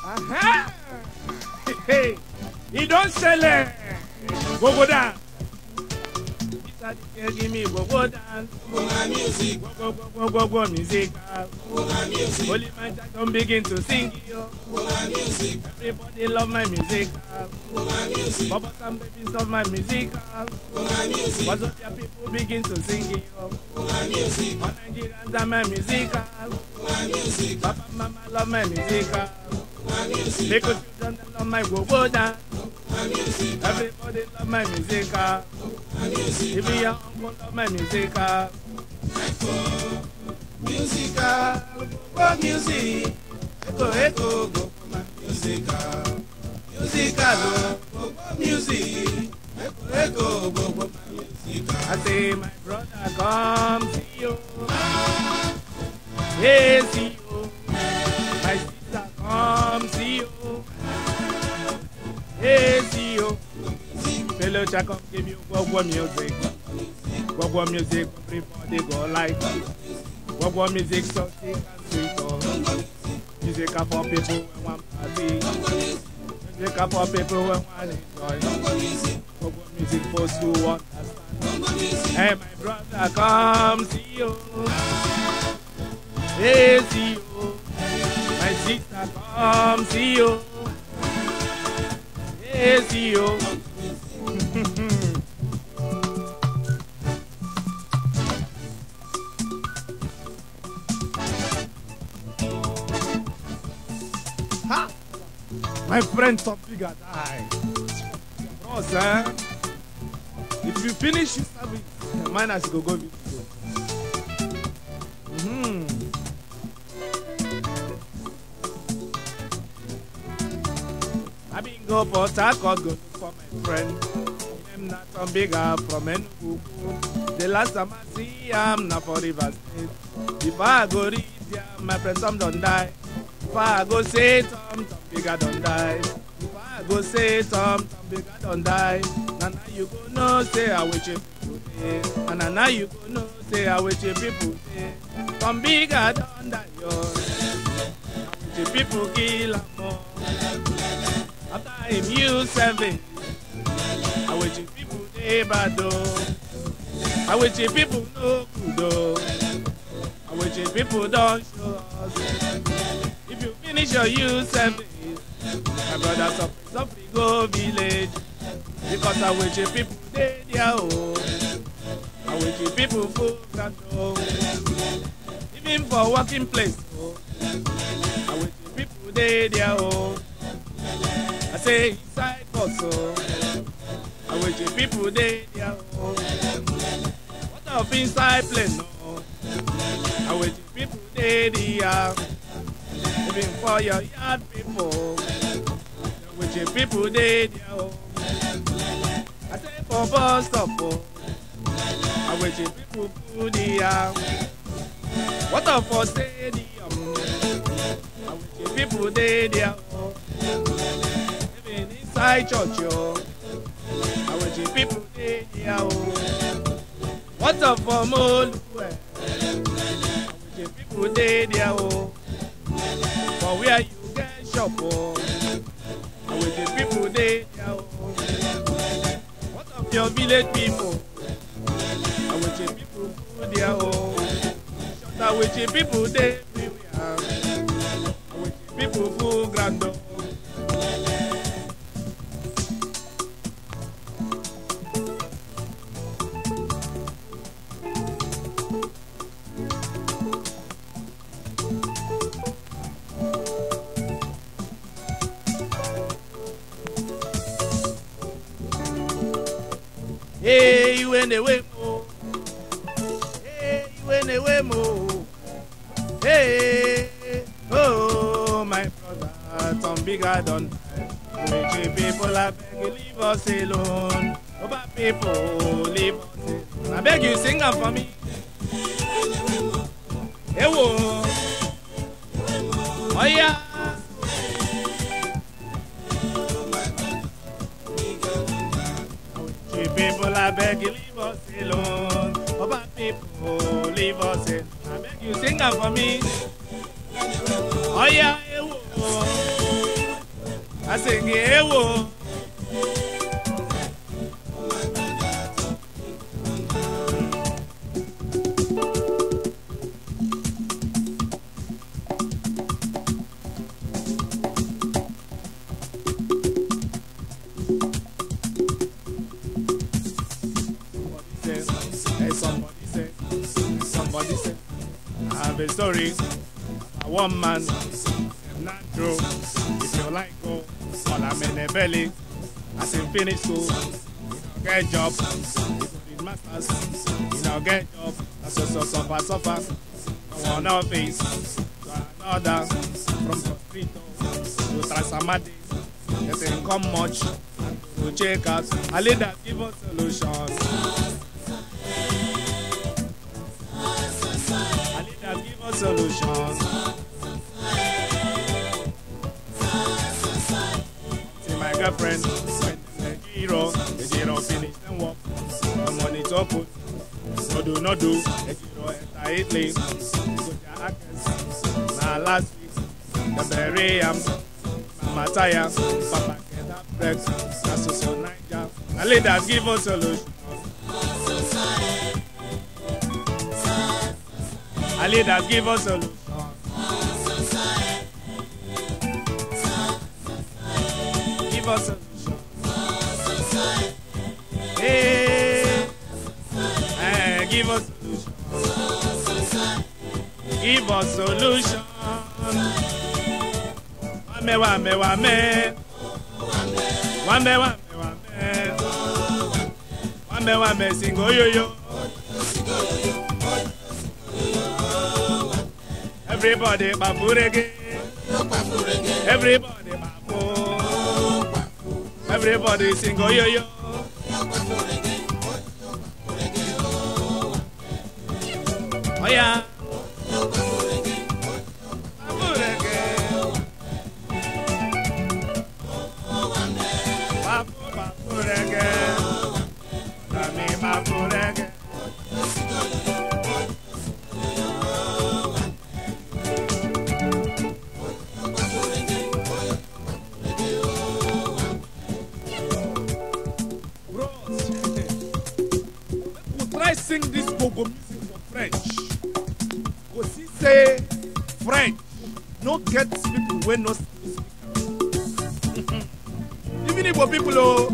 ìdán ṣẹlẹ̀ gbogbo dà. Mr. DJ give me gbogbo dance. Una music, Gbogbo gbogbo gbogbo music. una music, Holy man don begin to sing yo. una music, Everybody love my music. una music, Bubble and babies love my music. una music, What's up, your people begin to sing yo. una music, All Nigerians love my music. una music, Papa, mama love my music. una music, Little children they love my go-go dance. una music, Everybody love my music. una music, Even your uncle love my music. musical, go music, Echo, echo, go. musical, musical, go music, echo, echo, go musical. I say, my brother, come see you. Hey, see you. My sister, come see you. Hey, see you. Fellow child, come give you gbogbo music. Gbogbo music, everybody go like. Gbogbo music, so sick and sweet. Oh. Music are for people who want party. Music are for people who want enjoy. Gbogbo music for those who understand. Hey, my brother, come see you. Hey, see you. My sister, come see you. Hey, see you. ha! My friend, some bigger die. Bros, eh? If you finish your service, mine has to go go with you. Mm-hmm. I been go Port Harcourt, go look for my friend. Him not some bigger from Enugu. The last time I see him, not for River State. Before I go read there, my friend some don't die. Before I go say some, some bigger don't die. Before I go say some, some bigger don't die. Now now you go know say I wish you people dey. And now now you go know say I wish you people dey. Some bigger don't die yo. The people kill am more. After him use seven, I wish the people dey bad oh. I wish the people no good oh. I wish the people don't show us. If you finish your use seven, my brother suffer suffer go village. Because I wish the people dey there oh. I wish the people full ground oh. Even for working place oh. I wish the people dey there oh. I say inside bus oh. I wish the people dey there oh. What of inside plane oh. I wish the people dey there. Even for your yard people. I wish the people dey there oh. I say for bus stop oh. I wish the people full there. What of for stadium? I wish the people dey there oh. Even inside church oh. I wish the people dey there oh. What of for Moluwe? I wish the people dey there oh. For where you get shop oh. I wish the people dey there oh. What of your village people? I wish the people full there oh. Shut I wish the people dey everywhere. I wish the people full ground oh. Hey, you in the way mo. Hey, you in the way mo. Hey, oh my brother, some bigger done. Rich people, I beg you leave us alone. Over people, leave us alone. I beg you sing am for me. Hey, wo. Oh yeah. Rich people, I beg you leave us alone. Over people, leave us alone. I beg you sing am for me. Oh yeah, hey, wo. I sing ewo. Somebody said, hey, somebody said, somebody said, I have a story. A one man, not true. If you like go, all I'm in the belly. As in finish school, you know, get job. If you need masters, you know, get job. That's so, so, suffer, suffer. From one office to another, from Costrito to Trasamadi. Getting come much to check out. A leader give us solutions. A leader give us solutions. See my girlfriend, when the hero, the hero finish them work. The money to put, no do, no do. The hero enter Italy, go their actors. Now last week, the bury am, Mama tire, Papa get up breaks. That's so so Niger. A leader give us solutions. A leader give us solutions. Give us solutions. Hey, eh, give us solutions. Give us solutions. Wame, wame, wame. Wame, wame, wame. Wame, wame, sing oh yo yo. Everybody babu reggae. Everybody babu. Everybody sing oh yo yo. Oh yeah. Babu reggae. Babu babu reggae. Dami babu reggae. Bros, we try sing this gogo music for French. Go see say French no get people wey no speak. Even Igbo people o.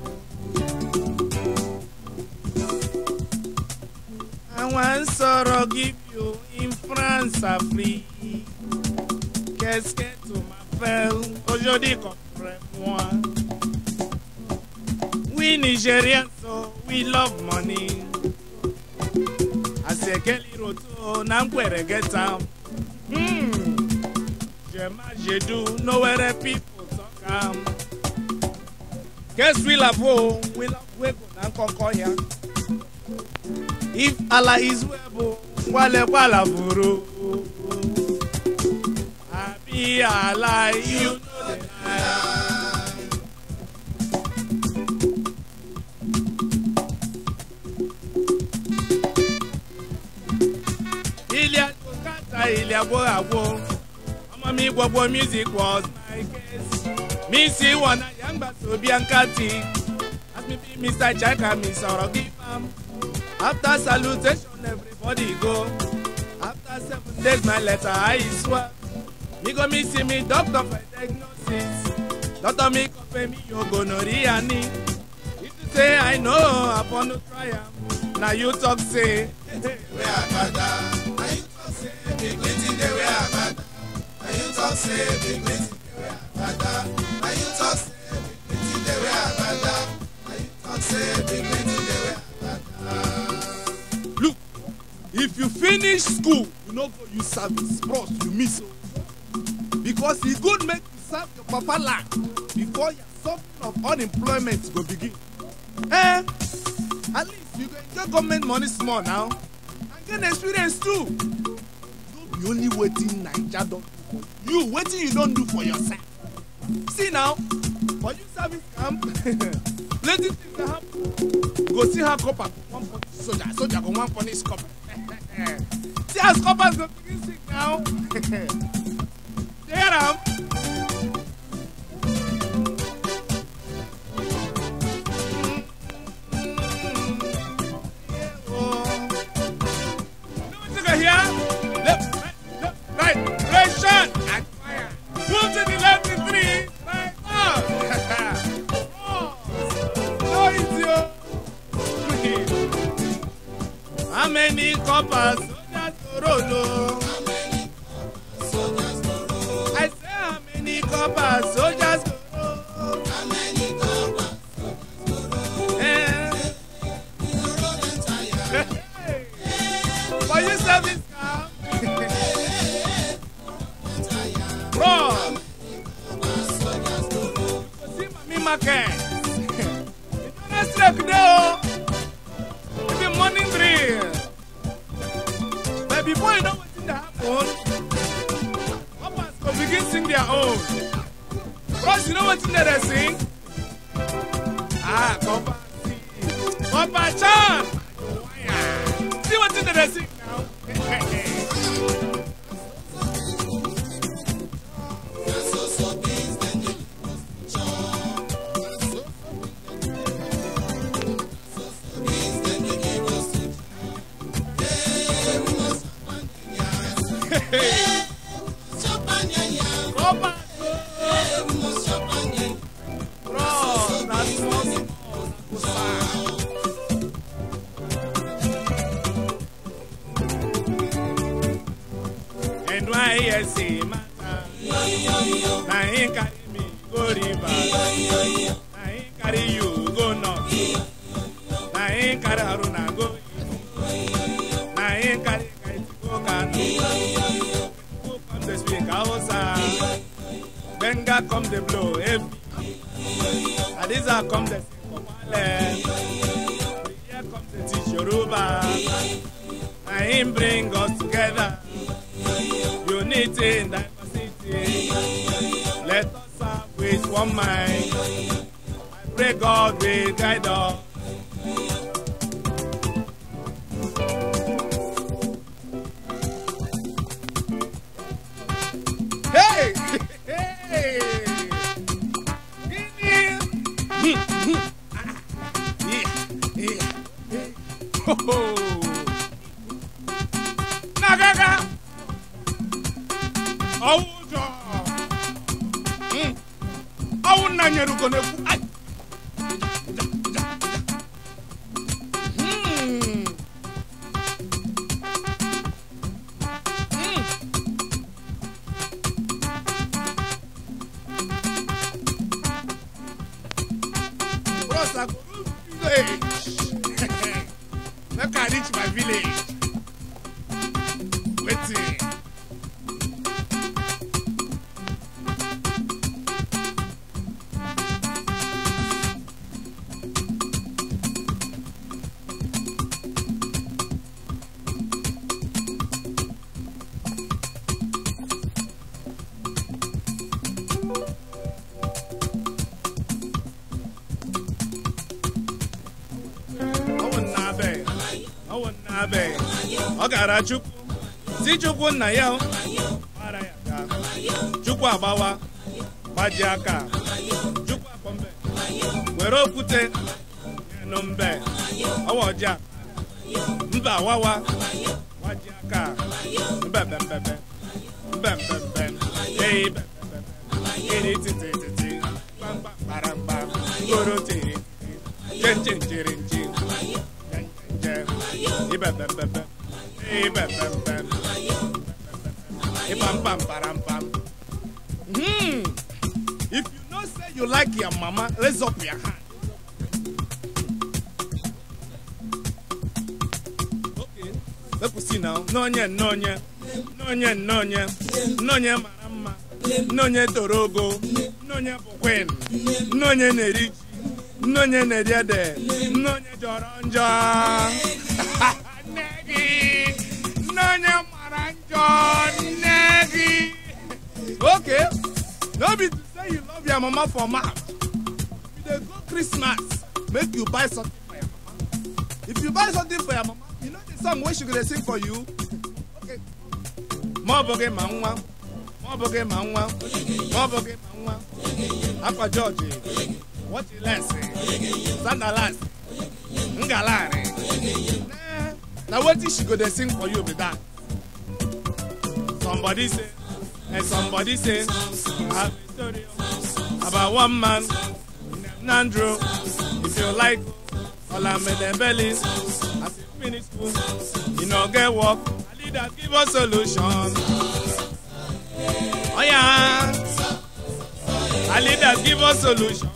Àwọn ń sọ̀rọ̀ give you in France Afrique. Qu'est-ce que tu m'appelles aujourd'hui comprends-moi? We Nigerians, so we love money. Asekeli roto na nkwere get am. Hmm. Jema jedu nowhere people talk am. Guess we love wo, we love wego na nkoko ya. If Allah is webo, wale wala buru. Abi Allah, you know the lie. ilé àgbòkátà ilé àgbòràgbò ọmọ mi gbogbo music was my case mi sì wọ̀nà yàgbà tóbi àǹkàtì as me be mr chaka mi sọ̀rọ̀ give am after salutation everybody go after seven days my letter i swear mi go mi see me doctor for diagnosis doctor mi confirm me o gonorrhea ni if you say i know upon no try am na you talk say. wey agbada na you talk say big wetin dey wey agbada na you talk say big wetin dey wey agbada na you talk say big wetin dey wey agbada na you talk say big wetin dey wey agbada. look if you finish school you no go use service bros you miss o because e good make you serve your papa land before your suffering of unemployment go begin eh at least you go enjoy government money small now and gain experience too no be only wetin naija don do for you wetin you don do for yourself see now for you service camp plenty things dey happen you go see how copper go wan punish soldier soldier go wan punish copper see as coppers go begin sing now dey hear am coppers soldiers go roll o. I say how many coppers soldiers go roll. Eh. For you service car. Bro. See mami market. Next week dey o. It be morning drill. But before you know wetin dey happen, papas go begin sing their own. Bros, you know wetin dem dey sing? Ah, Papa see. Papa Chan. See wetin dem dey sing now? Papa, bros, na small small na kusa. NYSC matter. Na him carry me go river. Na him carry you go north. Na him carry Haruna go east. Na him carry Kaiti go Kano. Who come dey speak Hausa? Benga come dey blow heavy. Hadiza come dey sing Kopale. Here come dey teach Yoruba. Na him bring us together. Unity in diversity. Let us serve with one mind. I pray God will guide us. Hey! Hey! Guinea! Hmm, hmm, ah, yeah, yeah, yeah. Ho, ho. Nagaga! Ọwụ ụjọ! Hmm. Ọwụ nna nyere ugo na-ekwu. Ai! Hmm. Hmm. Bros, I go reach village. Make I reach my village. Wetin? Ọ wụ nna be. Ọ wụ nna be. Ọ gara Chukwu. Si Chukwu nna ya o. Mara ya gaa. Chukwu agbawa. Gbaji aka. Chukwu akpọ mbe. Were okwute. Nyenụ mbe. Ọwa ọja. Mbe awawa. Gbaji aka. Mbe mbembembe. Mbe mbembe. Eyi mbembembe. Iri titi titi. Gbamgba kparamgba. Ngoro tiri. Chen chen chiri nchi. Chen chen chen. Ibe mbembembe. Ibe mbembembe. Ibam bam param pam. Hmm. If you know say you like your mama, raise up your hand. Okay. Make we see now. Nonye, nonye. Nonye, nonye. Nonye mara mma. Nonye toro ogo. Nonye bụ queen. Nonye na-eri ji. Nonye na-eri ede. Nonye jọrọ njọ. Nne gị. Nonye mara njọ. Nne gị. Okay. No be to say you love your mama for mouth. If you dey go Christmas, make you buy something for your mama. If you buy something for your mama, you know the song wey she go dey sing for you. Okay. Ma ọ bụ gị ma nwa. Ma ọ bụ gị ma nwa. Ma ọ bụ gị ma nwa. Akwa George. Wọchị lesi. Sandalas. Ngalari. Nah, Na wetin she go dey sing for you be that. Somebody say, and somebody say, I have a story about one man, Nandro. If you like, all I'm in the belly. As he finish school, e no get work na leaders give us solution oya na leaders give us solution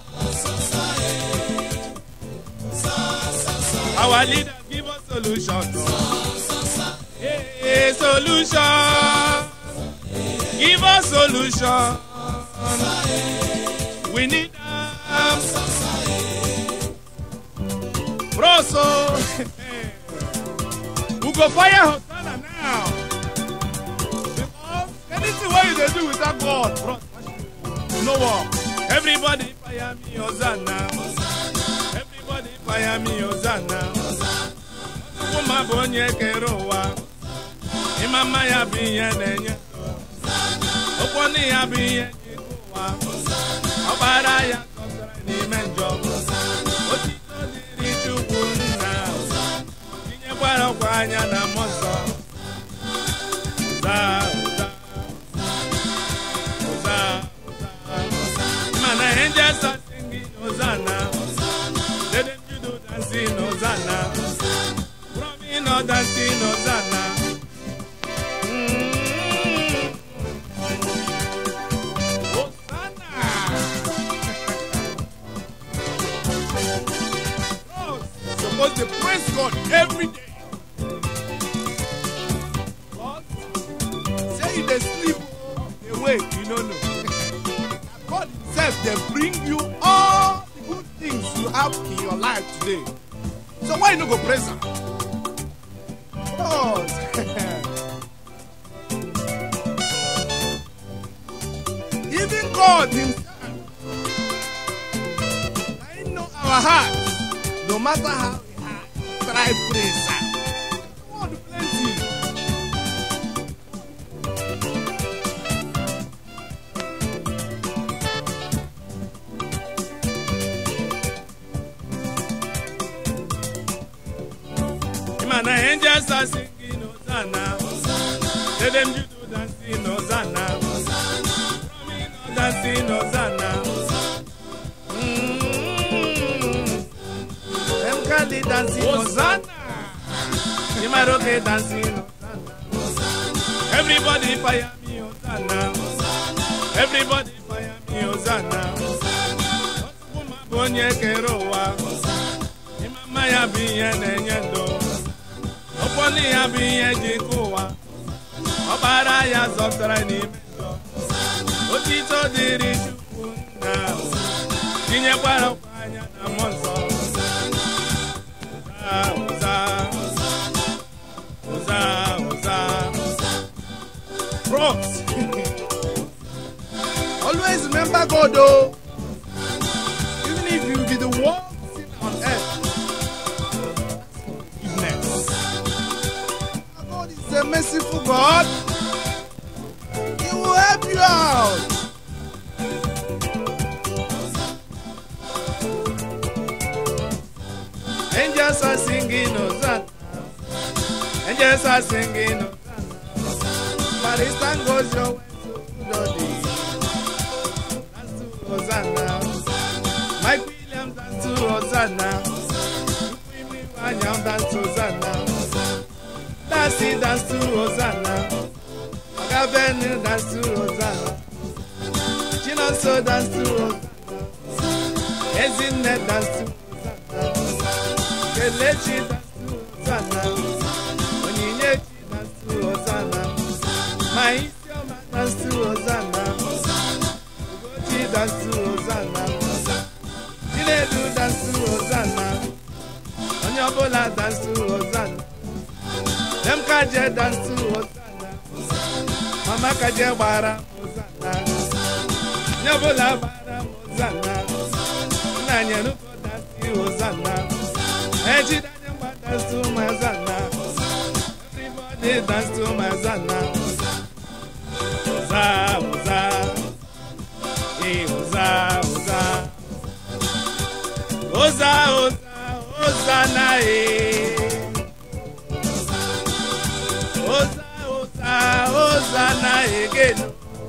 our leaders give us solution hey, hey, solution give us solution we need am bros o we go fire hosanna now because anything wey you dey do without god bros no work everybody fire me hosanna everybody fire me hosanna chukwu ma bụ onye kere ụwa ịma mma ya bụ ihe na-enye ndụ okwu ọnụ ya bụ ihe ji ike ụwa ọgbara ya zọpụtara n'ime njọ otito dịrị chukwu nna tinyekwara ọkwa anya na mmụọ nsọ ụza ụza ụza ụza mana angels are singing hosanna let them you do dancing hosanna from me no dancing hosanna Mm. Hosanna. supposed to praise God every day. God, say you dey sleep, dey wake, you no know. God himself dey bring you all the good things you have in your life today. So why you no go praise am? God. Even God himself, I know our heart, no matter how we hard, try praise am. God plenty. Man, the angels are singing Hosanna. Let them you do dancing Hosanna. From me no dancing Hosanna. Mm. Them Kali dancing Hosanna. Imaroke dancing Hosanna. Everybody fire me Hosanna. Everybody fire me Hosanna. Ọtụtụ bụ onye kere ụwa. Ịmama ya bụ ihe na-enye ndụ. Ọkwọli ya bụ ihe ji nke ụwa. Ọbara ya zọpụtara n'ime njọ. Otito dịrị Chukwu nna. Tinyekwara ọkwa anya na mmụọ nsọ. Ụza, ụza, ụza, ụza. Bros. Always remember God, though. Even if you be the worst sin on earth, forgiveness. God is a merciful God. He will help you out. Angels are singing Hosanna. Angels are singing Hosanna. Paris goes your way to Lodi. Dance to Hosanna. Mike Williams dance to Hosanna. Wimi Wanyam dance to Hosanna. Dancy dance to Hosanna. Gavin dance to Hosanna. Chinonso dance to Hosanna. Ezinne dance to Hosanna. Kelechi dance to Hosanna. Onyinyechi dance to Hosanna. Maisioma dance to Hosanna. Ugochi dance to Hosanna. Chinedu dance to Hosanna. Onye ọbụla dance to Hosanna. Dem kaje dance to Hosanna. Mama kaje gbara Hosanna. Onye ọbụla gbara Hosanna. Nna nyenuko dance to Hosanna. Eji danye mgba dance to my Hosanna. Everybody dance to my Hosanna. Hosa, hosa. Eh, hosa, hosa. Hosa, hosa, Hosanna, eh. Hosa, hosa, Hosanna again.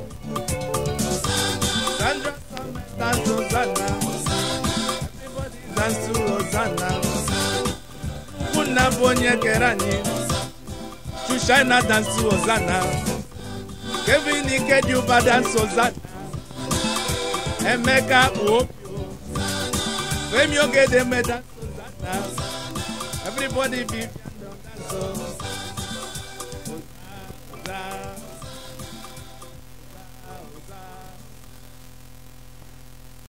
Sandra Summit dance to Hosanna. Everybody dance to Hosanna. nna bụ onye kere anyị chushina dansi ozana kevin ikediuba dansi ozana emeka okpio femi ogedeme dansi ozana everybody be dance o.